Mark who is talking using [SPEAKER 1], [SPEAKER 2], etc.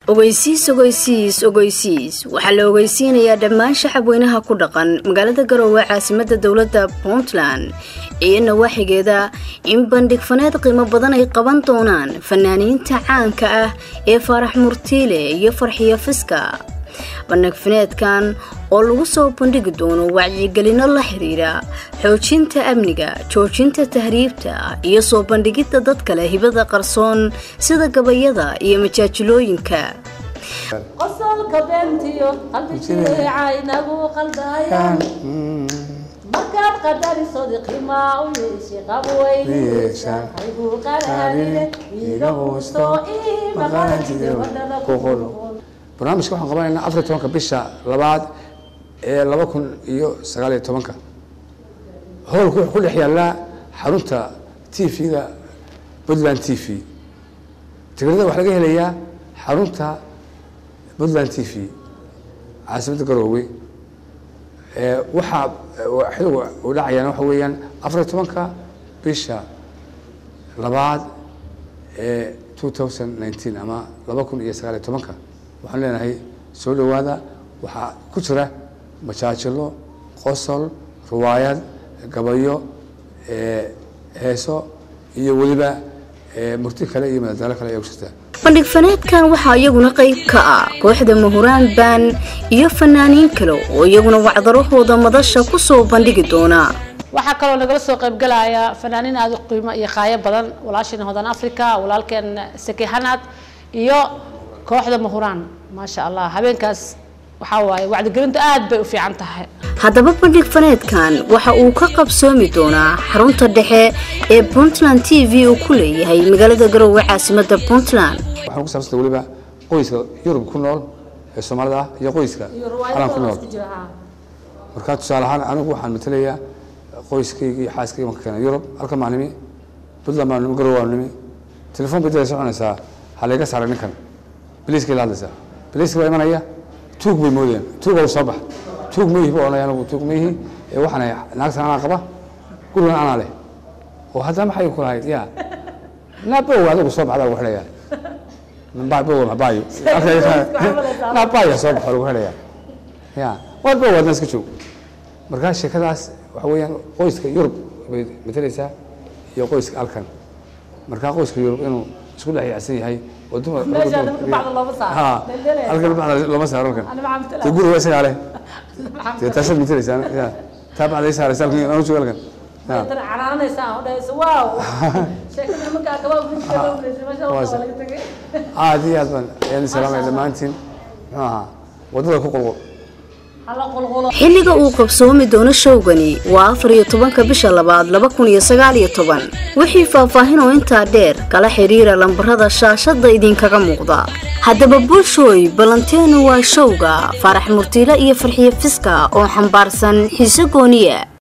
[SPEAKER 1] ogeysiis ogeysiis ogeysiis waxaa la ogeysiinayaa dhammaan shacabweynaha ku dhaqan magaalada garoowe caasimada dowladda puntland iyo nawaaxigeeda in bandhig faneed qiimo badan ay qaban doonaan fanaaniinta caanka ah ee faarax murtiile iyo farxiyo fiska bandhig faneedkan oo lagu soo bandhigi doono wacyigelino la xiriira xoojinta amniga joojinta tahriibta iyo soo bandhigidda dad kale hibada qarsoon sida gabayada iyo majaajilooyinka
[SPEAKER 2] qosolka beentiyo qalbi jireeca inagu qaldayaan markaad qadarisodi qiimaa u yeeshi qabweynigu qaraarine iga quusto ii maqaanjide wadhada ku
[SPEAKER 3] barnaamijka waxaan qabanaynaa afar tobanka bisha labaad ee laba kun iyo sagaal iyo tobanka howlku wuxuu ku dhex yaallaa xarunta t v-ga puntland t v tigirada waxaa laga helayaa xarunta puntland t v caasimadda garoowe waxaa xiligu u dhacayaan waxa weeyaan afar iyo tobanka bisha labaad ee two thousand nineteen ama laba kun iyo sagaal iyo tobanka waxaan leenahay soo dhowaada waxaa ku jira majaajilo qosol riwaayad gabayo heeso iyo weliba murti kale iyo madadaalo kale ayaa ku jirta
[SPEAKER 1] bandhig faneedkan waxaa iyaguna qayb ka ah kooxda mahuraan baan iyo fanaaniin kale oo iyaguna wacdarahooda madasha ku soo bandhigi doona
[SPEAKER 2] waxaa kaloo nagala soo qaybgalaya fanaaniin aada u qiimo iyo qaayo badan walaashiina hodan africa walaalkeen saki xanaad iyo kooxda mahuraan maasha allah habeenkaas waxaa waaye wacdigelintu aad bay u fiican tahay
[SPEAKER 1] haddaba bandhig faneedkan waxa uu ka qabsoomi doonaa xarunta dhexe ee puntland t v uu ku leeyahay magaalada garoowe caasimada puntland
[SPEAKER 3] waxaan ku saabsanta weliba qoyska yurub ku nool ee soomaalida ah iyo qoyska calan ku nool markaa tusaale ahaan anigu waxaan matalayaa qoyskayga iyo xaaskayga marka keena yurub halkan baan nimi puntland baan nimi garoowe baan nimi telefoon bay dada soconaysaa ha layga saaray ninkan biliiskay la hadlaysaa biliiska baa imanaya tuug bay moodayaan tuuga soo bax tuug ma yihi buu odhanaya anigu tuug ma yihi ee waxaan naagtan anaa qaba gurigan anaa leh oo haddana maxay ku lahayd ya naabow adigu soo baxdaa lagu xidhayaa naabow nabaayo naabaya soo baxo lagu xidhayaa ya war bow adna iska joog markaa sheekadaas waxa weeyaan qoyska yurub bay matalaysaa iyo qoyska alkan markaa qoyska yurub inuu isku dhex yaacsan yahay oo dumar halkan bacda looma saaro halkan dee guriga isagaa leh dee taasaad matalaysaa ya taa bacda i saaraysa halkan anu jooga halkan aad iyo aad baan ayaan salaamaya dhammaantiin muxuu ahaa waddada ku qulqul
[SPEAKER 1] xilliga uu qabsoomi doono showgani waa afar iyo tobanka bisha labaad laba kun iyo sagaal iyo toban wixii faahfaahin oo intaa dheer kala xiriira lambarada shaashadda idinkaga muuqda haddaba bulshooy balanteenu waa showga faarax murtiile iyo farxiyo fiska oo xambaarsan xiise gooniya